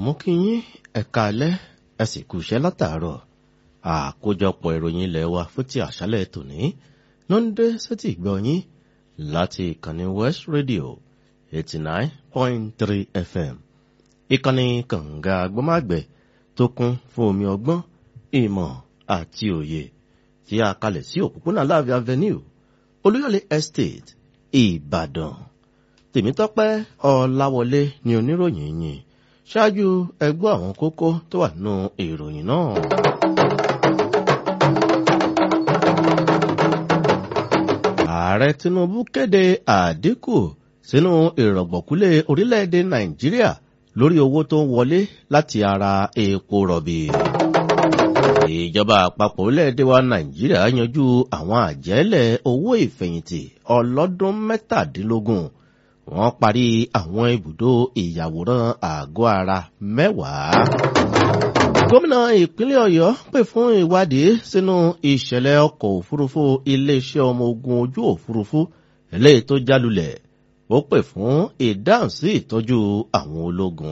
mú kí yín ẹ̀ka alẹ́ ẹ sì kú iṣẹ́ látàárọ̀ àkójọpọ̀ ìròyìn ilẹ̀ wa fún ti àṣálẹ̀ tòní ló ń dé sétí ìgbọ́ yín láti ìkànnì West Radio eighty nine point three FM ìkànnì kànga agbọ́mágbẹ̀ tó kún fún omi ọgbọ́n ìmọ̀ àti òye tí a kalẹ̀ sí òpópónà láàfin avenue olúyọ̀lé estate ìbàdàn tèmítọ́pẹ́ ọláwọlé ni oníròyìn yìí ṣáájú ẹgbọ́ àwọn kókó tó wà nínú ìròyìn náà. ààrẹ tinubu kéde àdínkù sínú ìrọ̀gbọ̀kúlé orílẹ̀-èdè nàìjíríà lórí owó tó ń wọlé láti ara epo rọ̀bì ìjọba àpapọ̀ orílẹ̀-èdè wa nàìjíríà yanjú àwọn àjẹ́lẹ̀ owó ìfẹ̀yìntì ọlọ́dún mẹ́tàdínlógún wọ́n parí àwọn ibùdó ìyàwòrán àgọ́ ara mẹ́wàá. gómìnà ìpínlẹ̀ ọ̀yọ́ pè fún ìwádìí sínú ìṣẹ̀lẹ̀ ọkọ̀ òfurufú iléeṣẹ́ ọmọ ogun ojú òfurufú eléyìí tó jálulẹ̀ ó pè fún ìdáhùn sí ìtọ́jú àwọn ológun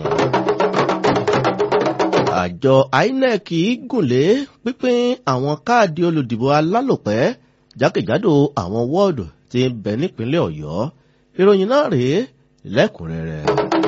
àjọ inec gùnlé pínpín àwọn káàdì olùdìbò alálòpẹ́ jákèjádò àwọn wọ́ọ̀dù tí ń bẹ nípínlẹ̀ ọ̀yọ́ ìròyìn náà rèé lẹ́kùnrẹ́rẹ́.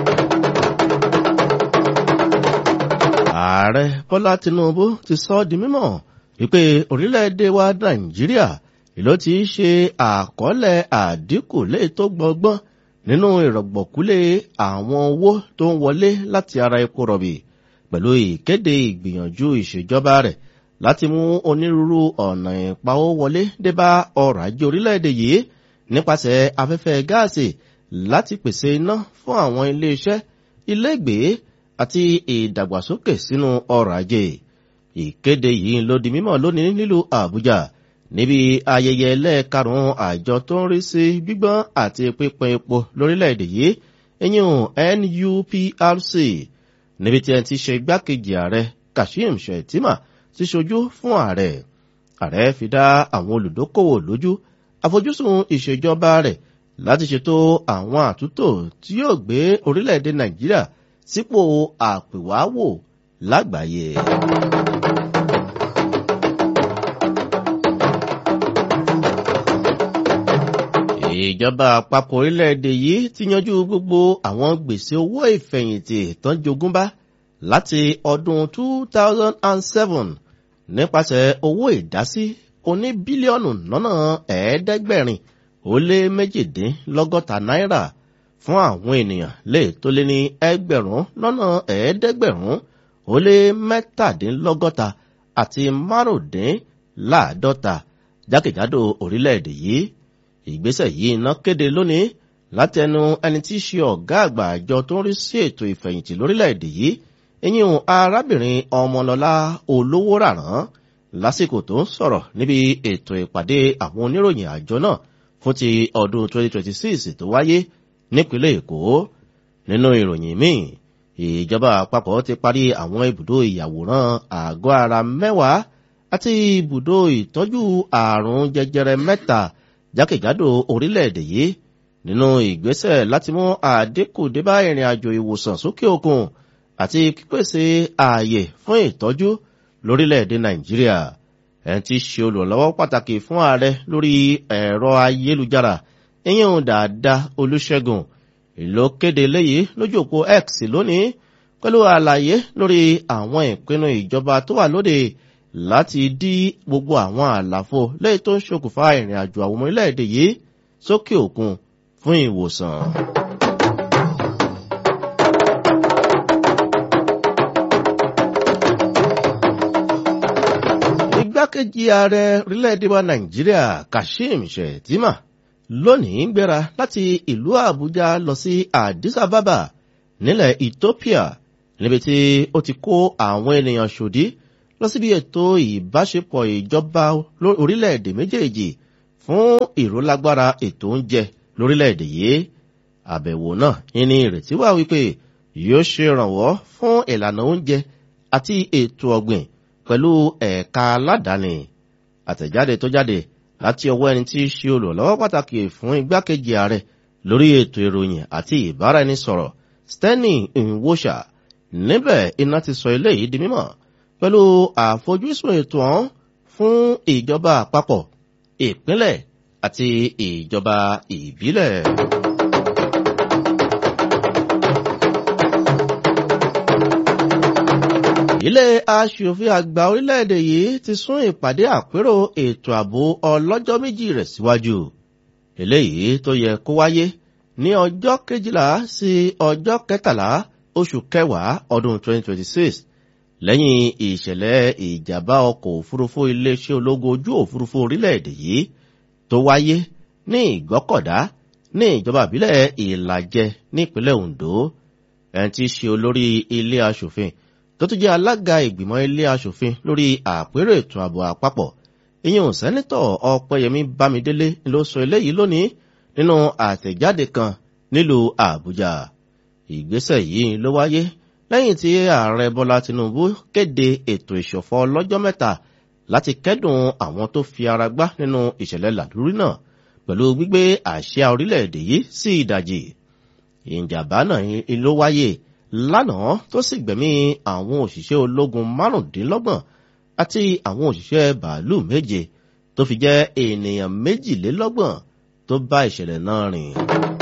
ààrẹ bọ́lá tinubu ti sọ ọ́ di mímọ̀ wípé orílẹ̀-èdè wa nàìjíríà ló ti ṣe àkọọ́lẹ̀ àdínkù léè tó gbọgbọ́n nínú ìrọ̀gbọ̀kúlé àwọn owó tó ń wọlé láti ara epo rọ̀bì pẹ̀lú ìkéde ìgbìyànjú ìṣèjọba rẹ̀ láti mú onírúurú ọ̀nà ìpawó wọlé débá ọrọ̀ ajé orílẹ̀-èdè yìí nípasẹ̀ afẹ́fẹ́ gáàsì láti pèsè iná fún àwọn iléeṣẹ́ ilégbèé àti ìdàgbàsókè sínú ọrọ̀ ajé. ìkéde yìí ló di mímọ̀ lónìí nílùú àbújá níbi ayẹyẹ ẹlẹ́ẹ̀karùn-ún àjọ tó ń rí sí gbígbọ́n àti pípín epo lórílẹ̀-èdè yìí ẹ̀yìn NUPRC níbi tí ẹ ti ṣe igbákejì ààrẹ kashim shettima ti ṣojú fún ààrẹ ààrẹ fi dá àwọn olùdókòwò lójú àfojúsùn ìṣèjọba rẹ̀ láti ṣètò àwọn àtúntò tí yóò gbé orílẹ̀-èdè nàìjíríà sípò àpèwáwò lágbàáyé. ìjọba àpapọ̀ orílẹ̀-èdè yìí ti yanjú gbogbo àwọn gbèsè owó ìfẹ̀yìntì tán jogúnbá láti ọdún 2007 nípasẹ̀ owó ìdásí oní bílíọ̀nù lọ́nà ẹ̀ẹ́dẹ́gbẹ̀rin ó lé méjìdínlọ́gọ́ta náírà fún àwọn ènìyàn lè tó lé ní ẹgbẹ̀rún lọ́nà ẹ̀ẹ́dẹ́gbẹ̀rún ó lé mẹ́tàdínlọ́gọ́ta àti márùndínláàádọ́ta jákèjádò orílẹ̀-èdè yìí ìgbésẹ̀ yìí iná kéde lónìí látẹnu ẹni tí í ṣe ọ̀gá àgbà àjọ tó ń rí sí ètò ìfẹ̀yìntì lórílẹ̀-èdè yìí eyín arábìnrin ọmọlọ́lá olówó ràrán lásìkò tó ń sọ̀rọ̀ níbi ètò ìpàdé àwọn oníròyìn àjọ náà fún ti ọdún 2026 tó wáyé nípínlẹ̀ èkó nínú ìròyìn míì ìjọba àpapọ̀ ti parí àwọn ibùdó ìyàwòrán àgọ́ ara mẹ́wàá àti ibùdó ìtọ́jú àrùn jẹjẹrẹ mẹ́ta jákèjádò orílẹ̀-èdè yìí nínú ìgbésẹ̀ láti mú àdínkù débá ìrìn àjò ìwòsàn sókè òkun àti pípèsè ààyè fún ìtọ́jú lórílẹ̀-èdè nàìjíríà ẹni tí ṣe olùrànlọ́wọ́ pàtàkì fún ààrẹ lórí ẹ̀rọ ayélujára ìyẹn dáadáa olùṣègùn ìlú kéde léyìí lójú òpó x lónìí pẹ̀lú àlàyé lórí àwọn ìpinnu ìjọba tó wà lóde láti dí gbogbo àwọn àlàfo lẹ́yìn tó ń ṣokùnfà ìrìn àjò àwọn ọmọ orílẹ̀-èdè yìí sókè òkun fún ìwòsàn. igbákejì ààrẹ orílẹ̀-èdè wa nàìjíríà kashim shettima lónìí ń gbéra láti ìlú àbújá lọ sí addis ababa nílẹ̀ ethiopia níbi tí ó ti kó àwọn ènìyàn ṣòdí lọ síbi ètò ìbáṣepọ̀ ìjọba orílẹ̀-èdè méjèèjì fún ìrólágbára ètò oúnjẹ lórílẹ̀-èdè yìí àbẹ̀wò náà ní ìrètí wà wípé yóò ṣe ìrànwọ́ fún ìlànà oúnjẹ àti ètò ọ̀gbìn pẹ̀lú ẹ̀ka aládàáni àtẹ̀jáde tó jáde láti ọwọ́ ẹni tí í ṣe olùrànlọ́wọ́ pàtàkì fún igbákejì ààrẹ lórí ètò ìròyìn àti ìbáraẹnisọ̀rọ̀ steny nwosha níbẹ̀ iná ti sọ eléyìí di mímọ̀ pẹ̀lú àfojúsùn ètò ọ̀hún fún ìjọba àpapọ̀ ìpínlẹ̀ àti ìjọba ìbílẹ̀. ilé aṣòfin àgbà orílẹ̀-èdè yìí ti sún ìpàdé àpérò ètò ààbò ọlọ́jọ́ méjì rẹ̀ síwájú eléyìí tó yẹ kó wáyé ní ọjọ́ kejìlá sí ọjọ́ kẹtàlá oṣù kẹwàá ọdún 2026 lẹ́yìn ìṣẹ̀lẹ̀ ìjàmbá ọkọ̀ òfurufú iléeṣẹ́ ológun ojú òfurufú orílẹ̀-èdè yìí tó wáyé ní ìgbọ́kọ̀dá ní ìjọba ìbílẹ̀ ìlàjẹ nípínlẹ̀ ondo ẹni tí í ṣe olórí ilé aṣòfin tó tún jẹ́ alága ìgbìmọ̀ ilé aṣòfin lórí àpérò ètò ààbò àpapọ̀ ìyẹn sẹ́nitọ̀ ọ̀pẹ́yẹmí bámidélé ló sọ eléyìí lónìí nínú àtẹ̀jáde kan nílùú àbújá ìgbésẹ̀ yìí ló wáyé lẹ́yìn tí ààrẹ bọ́lá tinubu kéde ètò ìṣọ̀fọ̀ ọlọ́jọ́ mẹ́ta láti kẹ́dùn àwọn tó fi ara gbá nínú ìṣẹ̀lẹ̀ làdúrí náà pẹ̀lú gbígbé àṣà orílẹ̀-èdè yìí sí ìdajì ìjàmbá náà ló wáyé lánàá tó sì gbẹ̀mí àwọn òṣìṣẹ́ ológun márùndínlọ́gbọ̀n àti àwọn òṣìṣẹ́ bàálù méje tó fi jẹ́ ènìyàn méjìlélọ́gbọ̀n tó bá ìṣẹ̀lẹ̀ náà rìn.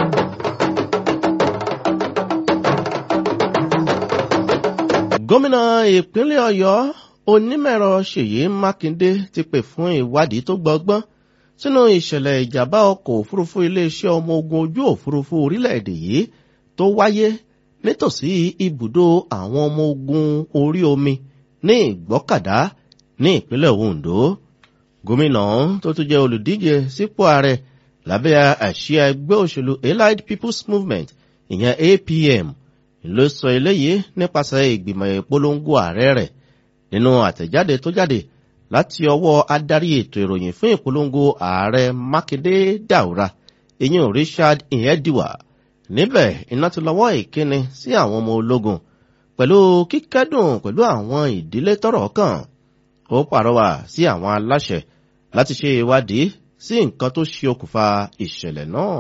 gómìnà ìpínlẹ̀ ọ̀yọ́ onímọ̀ẹ̀rọ ṣèyí mákindé ti pè fún ìwádìí tó gbọgbọ́n sínú ìṣẹ̀lẹ̀ ìjàmbá ọkọ̀ òfurufú iléeṣẹ́ ọmọ ogun ojú òfurufú orílẹ̀-èdè yìí tó wáyé nítòsí ibùdó àwọn ọmọ ogun orí omi ní ìgbọ́kàdá ní ìpínlẹ̀ ondo gómìnà tó tún jẹ́ olùdíje sípò ààrẹ lábẹ́ àṣìá ẹgbẹ́ òṣèlú allied people's movement ìyẹn apm ló sọ eléyìí nípasẹ̀ ìgbìmọ̀ ìpolongo ààrẹ rẹ̀ nínú àtẹ̀jáde tó jáde láti ọwọ́ adarí ètò ìròyìn fún ìpolongo ààrẹ mákindé dàwúrà ìyẹn richard ìyẹ́dìwà níbẹ̀ iná ti lọ́wọ́ ìkíni sí àwọn ọmọ ológun pẹ̀lú kíkẹ́dùn pẹ̀lú àwọn ìdílé tọ́rọ̀ kàn ó pàrọwà sí àwọn aláṣẹ láti ṣe ìwádìí sí nǹkan tó ṣe okùnfà ìṣẹ̀lẹ̀ náà.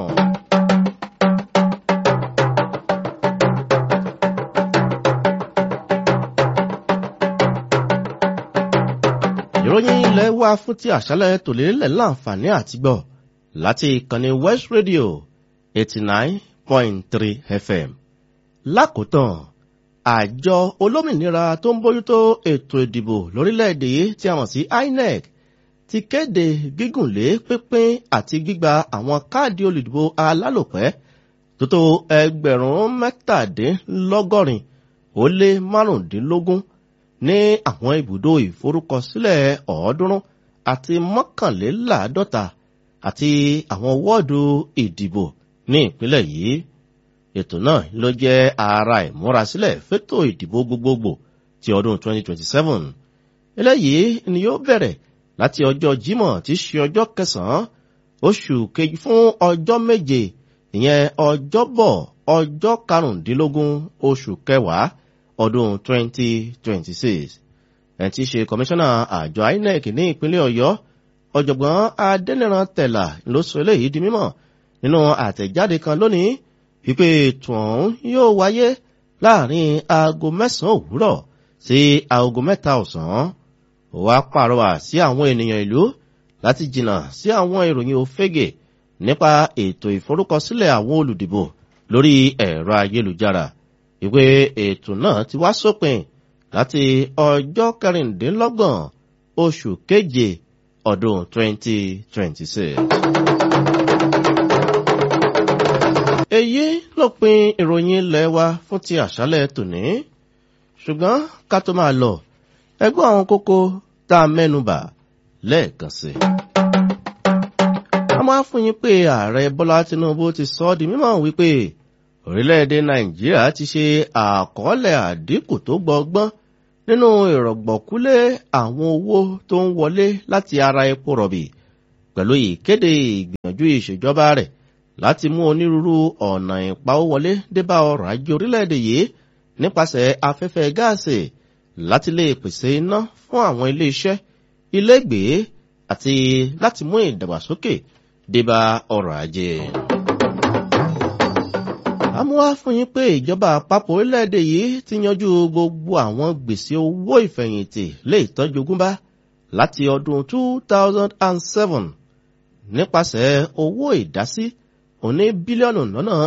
ìròyìn ilẹ̀ wa fún ti àṣálẹ̀ tòlélẹ̀ láǹfààní àtìgbọ̀ láti ìkànnì west radio eighty nine point three fm lákòótán àjọ olómìnira tó ń bójútó ètò ìdìbò lórílẹ̀‐èdè yìí tí a mọ̀ sí inec ti kéde gígùnlé pínpín àti gbígba àwọn káàdì olùdìbò alálòpẹ́ tó tó ẹgbẹ̀rún mẹ́tàdínlọ́gọ́rin ó lé márùndínlógún ní àwọn ibùdó ìforúkọsílẹ̀ ọ̀ọ́dúnrún àti mọ́kànléláàádọ́ta àti àwọn wọ́ọ̀dù ìdìbò ní ìpínlẹ̀ yìí ètò náà ló jẹ́ ara ìmúrasílẹ̀ fétò ìdìbò gbogbogbò ti ọdún 2027 eléyìí ni yóò bẹ̀rẹ̀ láti ọjọ́ jímọ̀ tí í ṣe ọjọ́ kẹsàn-án oṣù kejì fún ọjọ́ méje ìyẹn ọjọ́bọ̀ ọjọ́ karùndínlógún oṣù kẹwàá ọdún 2026 ẹni tí í ṣe kọmíṣánná àjọ inec ní ìpínlẹ̀ ọ̀yọ́ ọ̀jọ̀gbọ́n adẹ́nìran tẹ̀là ló sọ eléyìí di mímọ̀ nínú àtẹ̀jáde kan lónìí wípé ètò ọ̀hún yóò wáyé láàrin aago mẹ́sàn-án òwúrọ̀ sí aago mẹ́ta ọ̀sán ó wá pàrọwà sí àwọn ènìyàn ìlú láti jìnnà sí àwọn ìròyìn òfégè nípa ètò ìforúkọsílẹ̀ àwọn olùdìbò lórí ẹ̀rọ ayélujára ìwé ètò náà ti wá sópin láti ọjọ́ kẹrìndínlọ́gbọ̀n oṣù keje ọdún 2026. èyí ló pin ìròyìn ilẹ̀ wa fún ti àṣálẹ̀ tòní ṣùgbọ́n ká tó máa lọ ẹgbẹ́ àwọn kókó tá a mẹ́nubà lẹ́ẹ̀kan sí. a máa fún yín pé ààrẹ bọ́lá tinubu ti sọ ọ́ di mímọ̀ wípé orílẹ̀-èdè nàìjíríà ti ṣe àkọọ́lẹ̀ àdínkù tó gbọgbọ́n nínú ìrọ̀gbọ̀kúlé àwọn owó tó ń wọlé láti ara epo rọ̀bì pẹ̀lú ìkéde ìgbìyànjú ìṣèjọba rẹ̀ láti mú onírúurú ọ̀nà ìpawówọlé débá ọrọ̀ ajé orílẹ̀-èdè yìí nípasẹ̀ afẹ́fẹ́ gáàsì láti lè pèsè iná fún àwọn ilé-iṣẹ́ ilégbèé àti láti mú ìdàgbàsókè débá ọrọ̀ ajé. àmúwá fún yín pé ìjọba àpapọ̀ orílẹ̀-èdè yìí ti yanjú gbogbo àwọn gbèsè owó ìfẹ̀yìntì lè tọ́jú ogúnbá láti ọdún 2007 nípasẹ̀ owó ìdásí òní bílíọ̀nù lọ́nà